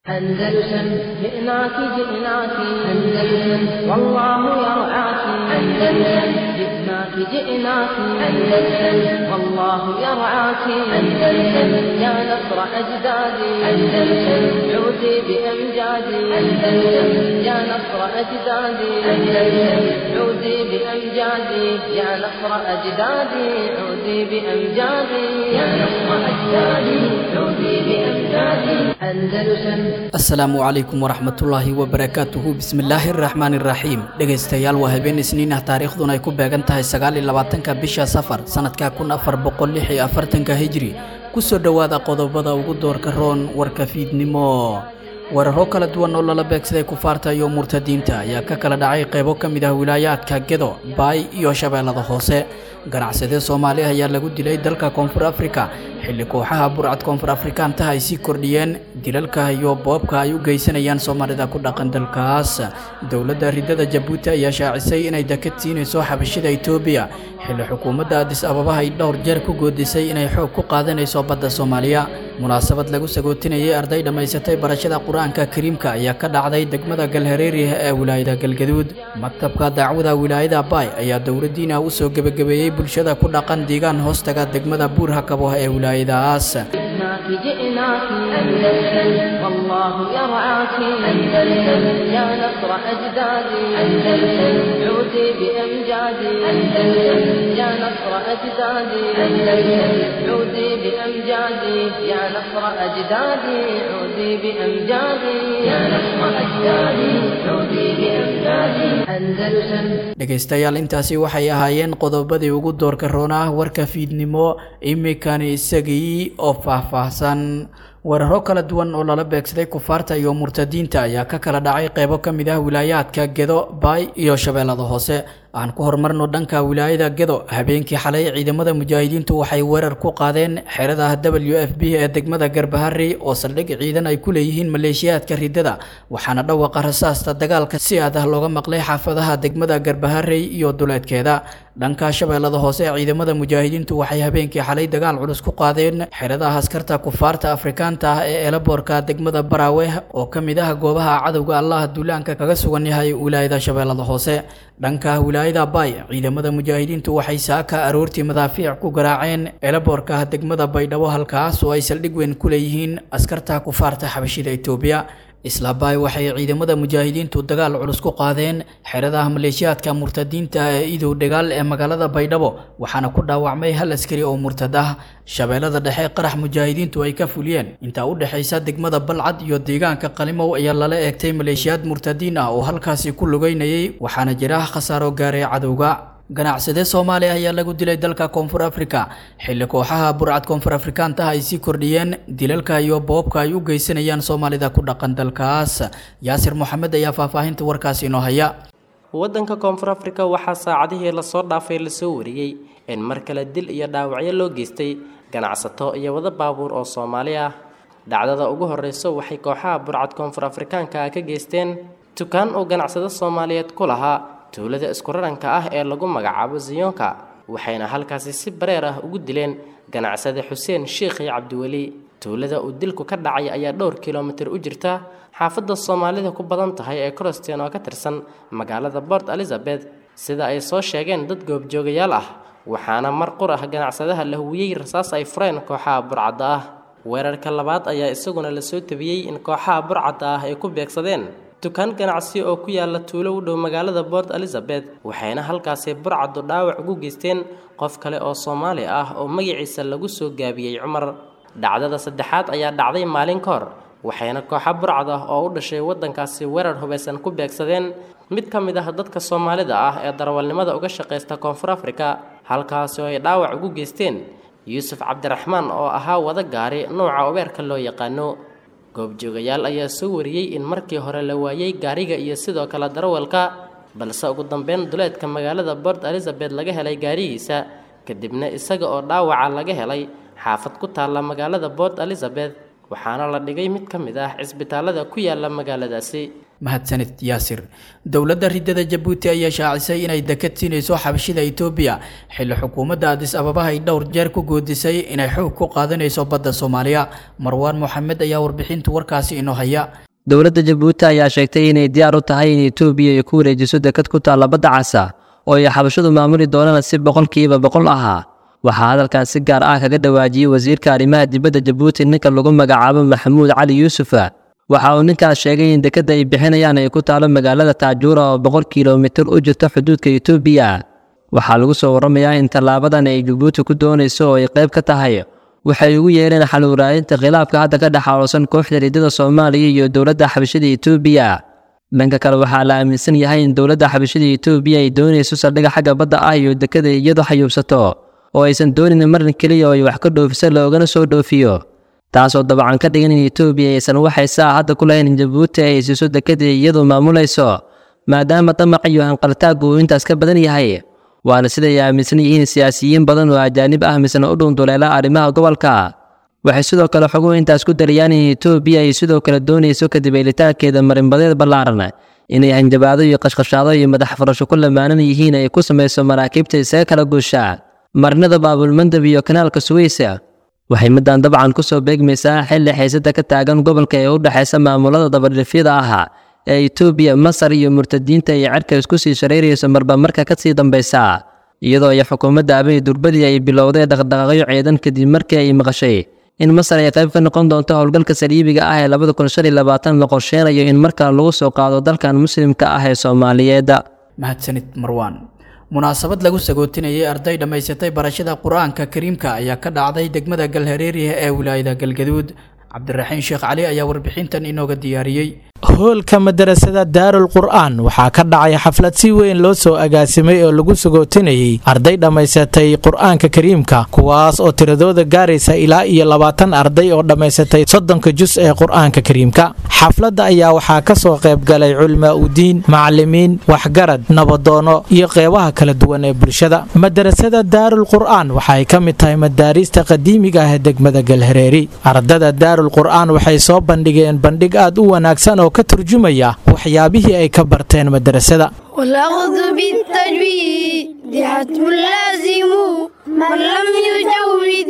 أندلسن جئناك جئناك أندلسن والله يرعاك أندلسن جئناك جئناك أندلسن والله يرعاك أندلسن يا نصر أجدادي أندلسن عودي بأمجادي أندلسن يا نصر أجدادي أندلسن عودي بأمجادي يا نصر أجدادي عودي بأمجادي يا نصر أجدادي عودي بأمجادي أندلسن asalaamu calaykum waraxmatullaahi wabarakaatuhu bismillaahi araxmaani iraxiim dhegaystayaal waa habeen isniin ah taariikhduna ay ku beegan tahay sagaal iyo labaatanka bisha safar sanadka kun afar boqol lix iyo afartanka hijri kusoo dhowaada qodobada ugu doorka roon warka fiidnimo weeraro kala duwan oo lala beegsaday kufaarta iyo murtadiinta ayaa ka kala dhacay qaybo ka mid ah wilaayaadka gedo baay iyo shabeellada hoose ganacsade soomaali ayaa lagu dilay dalka koonfur afrika xilli kooxaha burcad koonfur afrikaantaha ay sii kordhiyeen dilalka iyo boobka ay u geysanayaan soomaalida ku dhaqan dalkaas dowladda ridada jabuuti ayaa shaacisay inay dakad siinayso xabashida etoobiya xilli xukuumadda adis ababa ay dhowr jeer ku goodisay inay xoog ku qaadanayso badda soomaaliya munaasabad lagu sagootinayay arday dhammaysatay barashada qur-aanka kariimka ayaa ka dhacday degmada galhareeri ee wilaayada galgaduud maktabka daacwada wilaayada baay ayaa dowladdiina u soo gebagabeeyey bulshada ku dhaqan deegaan hoostaga degmada buur hakabo ee wilaayadaas جئناك جئناك أندلسن والله يرعاك أندلسن يا نصر أجدادي أندلسن عودي بأمجادي أندلسن يا نصر أجدادي أندلسن عودي بأمجادي يا نصر أجدادي عودي بأمجادي يا نصر أجدادي عودي بأمجادي أندلسن dhegaystayaal intaasi waxay ahaayeen qodobadii ugu doorka roonah warka fiidnimo iminkani isagii oo faahfaahsan weeraro kala duwan oo lala beegsaday kufaarta iyo murtadiinta ayaa ka kala dhacay qaybo ka mid ah wilaayaadka gedo baay iyo shabeellada hoose aan ku horumarno dhanka wilaayada gedo habeenkii xalay ciidamada mujaahidiintu waxay weerar ku qaadeen xerada w f b ee degmada garbahari oo saldhig ciidan ay ku leeyihiin maleeshiyaadka ridada waxaana dhawaqa rasaasta dagaalka si aad ah looga maqlay xaafadaha degmada garbaharey iyo duleedkeeda dhanka shabeellada hoose ciidamada mujaahidiintu waxay habeenkii xalay dagaal culus ku qaadeen xeradaha askarta kufaarta afrikaanta ah ee eelaboorka degmada baraawe oo ka mid ah goobaha cadowga allaha duulaanka kaga sugan yahay wilaayada shabeellada hoose dhanka wilaayada baay ciidamada mujaahidiintu waxay saaka aroortii madaafiic ku garaaceen eelaboorka degmada baydhabo halkaas oo ay saldhig weyn ku leeyihiin askarta kufaarta xabashida etoobiya islaabaay waxay ciidamada mujaahidiintu dagaal culus ku qaadeen xeradaha maleeshiyaadka murtadiinta ee idow dagaal ee magaalada baydhabo waxaana ku dhaawacmay hal askari oo murtad ah shabeellada dhexe qarax mujaahidiintu ay ka fuliyeen intaa u dhexaysa degmada balcad iyo deegaanka qalimow ayaa lala eegtay maleeshiyaad murtadiin ah oo halkaasi ku lugeynayay waxaana jira khasaaro gaaray cadowga ganacsade soomaaliya ayaa lagu dilay dalka koonfur afrika xilli kooxaha burcad koonfur afrikaantaha ay sii kordhiyeen dilalka iyo boobka ay u geysanayaan soomaalida ku dhaqan dalkaas yaasir moxamed ayaa faahfaahinta warkaasi inoo haya waddanka koonfur afrika waxaa saacadihii lasoo dhaafay lasoo wariyey in mar kale dil iyo dhaawacyo loo geystay ganacsato iyo wada baabuur oo soomaali ah dhacdada ugu horreyso waxay kooxaha burcad koonfur afrikaanka ah ka geysteen dukaan uu ganacsado soomaaliyeed ku lahaa tuulada iskuraranka ah ee lagu magacaabo ziyonka waxayna halkaasi si bareer ah ugu dileen ganacsade xuseen sheikhi cabdiweli tuulada uu dilku ka dhacay ayaa dhowr kilomitir u jirta xaafadda soomaalida ku badan tahay ee croston oo ka tirsan magaalada port elizabeth sida ay soo sheegeen dad goobjoogayaal ah waxaana mar qur ah ganacsadaha la huwiyey rasaas ay fureen kooxaha burcadda ah weerarka labaad ayaa isaguna lasoo tabiyey in kooxaha burcadda ah ay ku beegsadeen dukaan ganacsi oo ku yaala tuulo u dhow magaalada port elizabeth waxayna halkaasi burcaddu dhaawac ugu geysteen qof kale oo soomaali ah oo magaciisa lagu soo gaabiyey cumar dhacdada saddexaad ayaa dhacday maalin ka hor waxayna kooxa burcad ah oo u dhashay waddankaasi weerar hubaysan ku beegsadeen mid ka mid ah dadka soomaalida ah ee darawalnimada uga shaqaysta koonfur afrika halkaasi oo ay dhaawac ugu geysteen yuusuf cabdiraxmaan oo ahaa wada gaari nuuca ubeerka loo yaqaano goobjoogayaal ayaa soo wariyey in markii hore la waayey gaariga iyo sidoo kale darawalka balse ugu dambeyn duleedka magaalada port elizabeth laga helay gaarigiisa kadibna isaga oo dhaawaca laga helay xaafad ku taalla magaalada port elizabeth waxaana la dhigay mid ka mid ah cisbitaalada ku yaala magaaladaasi mahadsanid yaasir dowladda ridada jabuuti ayaa shaacisay inay dekad siinayso xabashida itoobiya xilli xukuumadda adis ababaha ay dhowr jeer ku goodisay inay xoog ku qaadanayso badda soomaaliya marwaan moxamed ayaa warbixinta warkaasi inoo haya dowladda jabuuti ayaa sheegtay inay diyaar u tahay in etoobiya ay ku wareejiso dekad ku taalla badda casa oo ay xabashadu maamuli doonaan si boqolkiiba boqol ahaa waxaa hadalkan si gaar ah kaga dhawaajiyey wasiirka arrimaha dibadda jabuuti ninka lagu magacaabo maxamuud cali yuusufa waxa uu ninkaas sheegay in dekadda ay bixinayaan ay ku taalo magaalada taajuura oo boqol kilomitir u jirto xuduudka etoobiya waxaa lagu soo warramayaa in tallaabadan ay jabuuti ku doonayso oo ay qayb ka tahay waxay ugu yeereen xal waraadinta khilaafka hadda ka dhex aaloosan kooxda ridada soomaaliya iyo dowladda xabashada etoobiya dhanka kale waxaa la aaminsan yahay in dowladda xabashada etoobiya ay doonayso saldhigga xagga badda ah iyo dekada iyadu xayuubsato oo aysan doonin marin keliya oo ay wax ka dhoofiso loogana soo dhoofiyo taasoo dabcan ka dhigan in etoobiya aysan waxay saa hadda ku lahayn in jabuuti ay siiso dekada iyadu maamulayso maadaama damac iyo hanqaltaaggu uu intaas ka badan yahay waana siday aaminsan yihiin siyaasiyiin badan oo ajaanib ah misna u dhuunduleela arrimaha gobolka waxay sidoo kale xoguhu intaas ku darayaan in etoobiya ay sidoo kale doonayso kadib eelitaankeeda marinbadeed ballaaran inay hanjabaado iyo qashqashaado iyo madax furasho ku lamaanan yihiin ay ku samayso maraakiibta isaga kala guusha marinada baabulmandab iyo kanaalka suweysa waxay middan dabcan ku soo beegmaysaa xilli xiisada ka taagan gobolka ee u dhexaysa maamulada dabadhifyada ah ee etoobiya masar iyo murtadiinta ay cerka isku sii shareyrayso marba marka ka sii dambaysa iyadoo ay xukuumadda abiy durbadii ay bilowday dhaqdhaqaaqyo ciidan kadib markii ay maqashay in masar ay qayb ka noqon doonto howlgalka saliibiga ah ee labada kun shan iyo labaatan la qorsheenayo in markaa lagu soo qaado dalkan muslimka ah ee soomaaliyeed mahadsanid marwaan munaasabad lagu sagootinayay arday dhammaysatay barashada qur-aanka kariimka ayaa ka dhacday degmada galhareeriya ee wilaayada galgaduud cabdiraxiin sheekh cali ayaa warbixintan inooga diyaariyey hoolka madarasada daarul qur'aan waxaa ka dhacay xaflad si weyn loo soo agaasimay oo lagu sagootinayay arday dhammaysatay qur'aanka kariimka kuwaas oo tiradooda gaaraysa ilaa iyo labaatan arday oo dhammaysatay soddonka jus ee qur'aanka kariimka xafladda ayaa waxaa ka soo qayb galay culmaa udiin macallimiin waxgarad nabadoono iyo qeybaha kala duwan ee bulshada madarasada daarul qur'aan waxay ka mid tahay madaariista qadiimiga ah ee degmada galhareeri ardada daarul qur'aan waxay soo bandhigeen bandhig aad u wanaagsan oo ka turjumaya waxyaabihii ay ka barteen madarasada والأخذ بالتجويد حتم لازم من لم يجود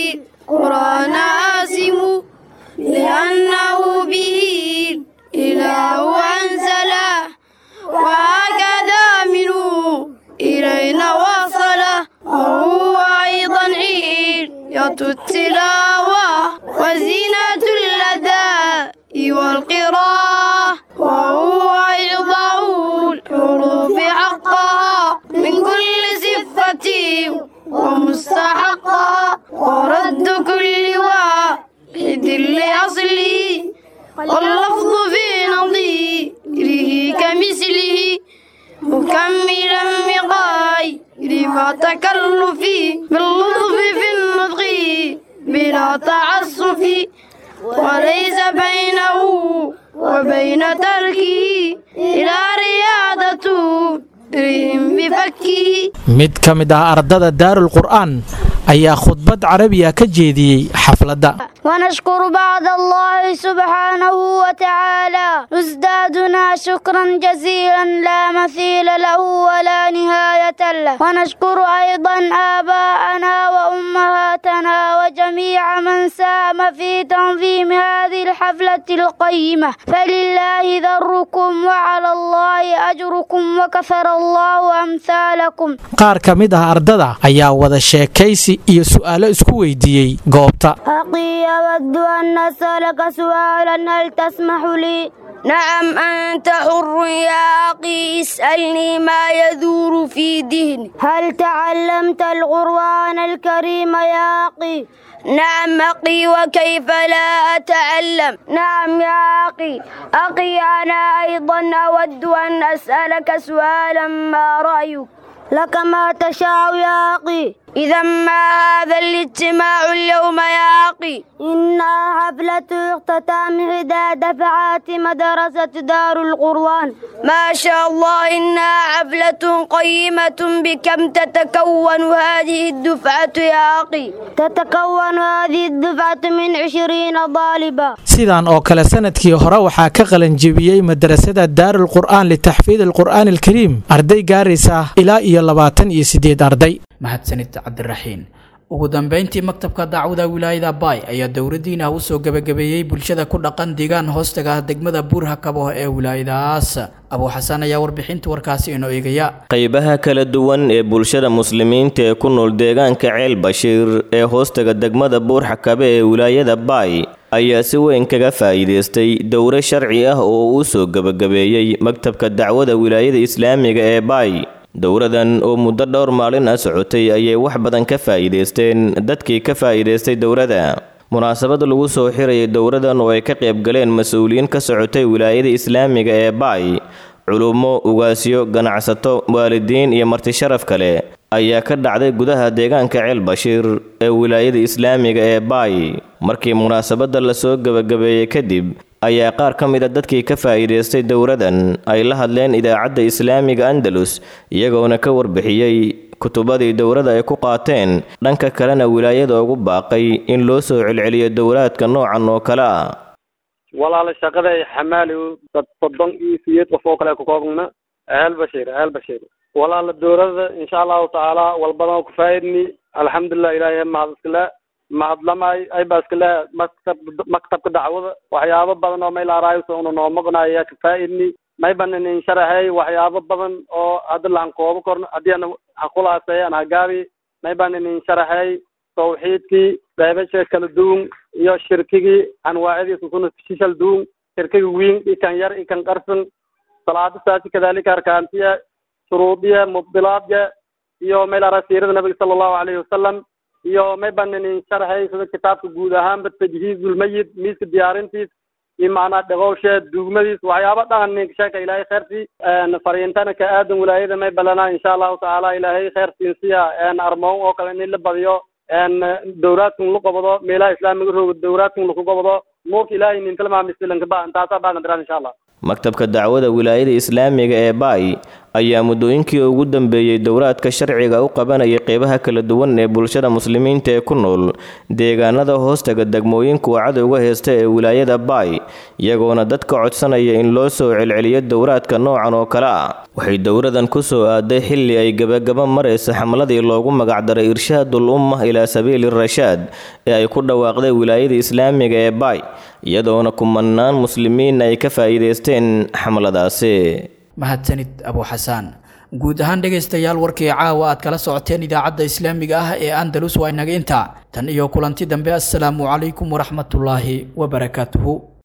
القرآن آسم لأنه به إله أنزله وهكذا منه إلينا وصل وهو أيضا عيد التلاوة وزينة الأداء والقراءة وهو إعطاء الحروف حقها من كل صفة ومستحقها ورد كل واحد لأصله واللفظ في نظيره كمثله مكملا بغير ما تكلف باللطف في النطق بلا تعسف وليس بينه وبين تركه إلى رياضته رهم بفكه mid ka mid ah ardada daarul qur'aan ayaa khudbad carabiya ka jeediyey xafladda ونشكر بعد الله سبحانه وتعالى نزدادنا شكرا جزيلا لا مثيل له ولا نهاية له ونشكر أيضا آباءنا وأمهاتنا وجميع من ساهم في تنظيم هذه الحفلة القيمة فلله ذركم وعلى الله أجركم وكثر الله أمثالكم qaar ka mid ah ardada ayaa wada sheekaysi iyo su'aalo isku weydiiyey goobta أخي أود أن أسألك سؤالا هل تسمح لي؟ نعم أنت حر يا أخي اسألني ما يدور في ذهني هل تعلمت القرآن الكريم يا أخي؟ نعم أخي وكيف لا أتعلم نعم يا أخي أخي أنا أيضا أود أن أسألك سؤالا ما رأيك لك ما تشاء يا أخي إذا ما هذا الاجتماع اليوم يا أخي إنها حفلة اختتام إحدى دفعات مدرسة دار القرآن ما شاء الله إنها حفلة قيمة بكم تتكون هذه الدفعة يا أخي تتكون هذه الدفعة من عشرين طالبا sidaan oo kale sanadkii hore waxaa ka qalanjebiyey madrasada daarul qur'aan litaxfiid alqur'aan alkariim arday gaaraysa ilaa iyo labaatan iyo siddeed arday mahadsanid cabdiraxiin ugu dambeyntii maktabka dacwada wilaayada baay ayaa dowladdiina u soo gebagabeeyey bulshada ku dhaqan deegaan hoostaga ah degmada buurhakabo ee wilaayadaas abuu xasan ayaa warbixinta warkaasi inoo eegaya qaybaha kala duwan ee bulshada muslimiinta ee ku nool deegaanka ceel bashiir ee hoostaga degmada buurxakabe ee wilaayada baay ayaa si weyn kaga faa'iidaystay dowro sharci ah oo uu soo gebagabeeyey maktabka dacwada wilaayada islaamiga ee baay dowradan oo muddo dhowr maalin ah socotay ayay wax badan ka faa'iidaysteen dadkii ka faa'iidaystay dowrada munaasabad lagu soo xirayay dowradan oo ay ka qayb galeen mas-uuliyiin ka socotay wilaayada islaamiga ee baay culummo ugaasyo ganacsato waalidiin iyo marti sharaf kale ayaa ka dhacday gudaha deegaanka ceel bashiir ee wilaayada islaamiga ee baay markii munaasabadda lasoo gebagabeeyey kadib ayaa qaar ka mid a dadkii ka faa'iidaystay dowradan ay la hadleen idaacadda islaamiga andalus iyagoona ka warbixiyey kutubadii dowrada ay ku qaateen dhanka kalena wilaayada ugu baaqay in loo soo celceliyo dowraadka noocan oo kale ah walaala shaqada xamaali dad soddon iyo sideed qof oo kale ka koobna ahal bashiir ahal bashiir walaala dowladda insha allahu tacaala walbadan ku faa'idni alxamdulilah ilaahay mahad iskale mahadlamay ay ba iskale maktab maktabka dacwada waxyaabo badan oo meel araayo una noo maqnaya ka faa'idni may banan in sharaxay waxyaabo badan oo hadda laan koobo korno haddii ana hakulaasay an hagaabi may banan in sharaxay tawxiidkii qaybasha kala duwan iyo shirkigii anwaacadiisa kuna shishal duwan shirkiga wiin ikan yar ikan qarsan salaada saasi kadalika arkaantiya shuruudiya mubdilaadya iyo meel ara siirada nabiga sala allahu alayhi wasalam iyo may banan in sharaxay sida kitaabka guud ahaanba tajhiizulmayid miiska diyaarintiis iyo macnaa dhaqowshe dugmadiis waxyaaba dhan ninka sheeka ilaahay kheyrtii fariintana ka aadan wilaayada may balana insha allahu tacaala ilaahay kheyrtiinsiya armoon oo kale in la badiyo dowlaadkan la qabado meelaha islaamiga rooga dowlaadkan laku qabado nuurka ilaahay nin tilmaamisilanka ba intaasaa baagan diraan insha allah maktabka dacwada wilaayada islaamiga ee baay ayaa muddooyinkii ugu dambeeyey dowraadka sharciga u qabanayay qeybaha kala duwan ee bulshada muslimiinta ee ku nool deegaanada hoostaga degmooyinka uu cadowga heysta ee wilaayada baay iyagoona dadka codsanaya in loo soo celceliyo dowraadka noocan oo kale ah waxay dowradan ku soo aaday xilli ay gebagaba maraysa xamladii loogu magacdaray irshaadul umma ilaa sabiili rashaad ee ay ku dhawaaqday wilaayada islaamiga ee baay iyadoona kumanaan muslimiin ay ka faa'iidaysteen xamladaasi mahadsanid abuu xasaan guud ahaan dhegaystayaal warkii caawa aad kala socoteen idaacadda islaamiga ah ee andalus waa inaga intaa tan iyo kulanti dambe assalaamu calaykum waraxmatullaahi wabarakaatuhu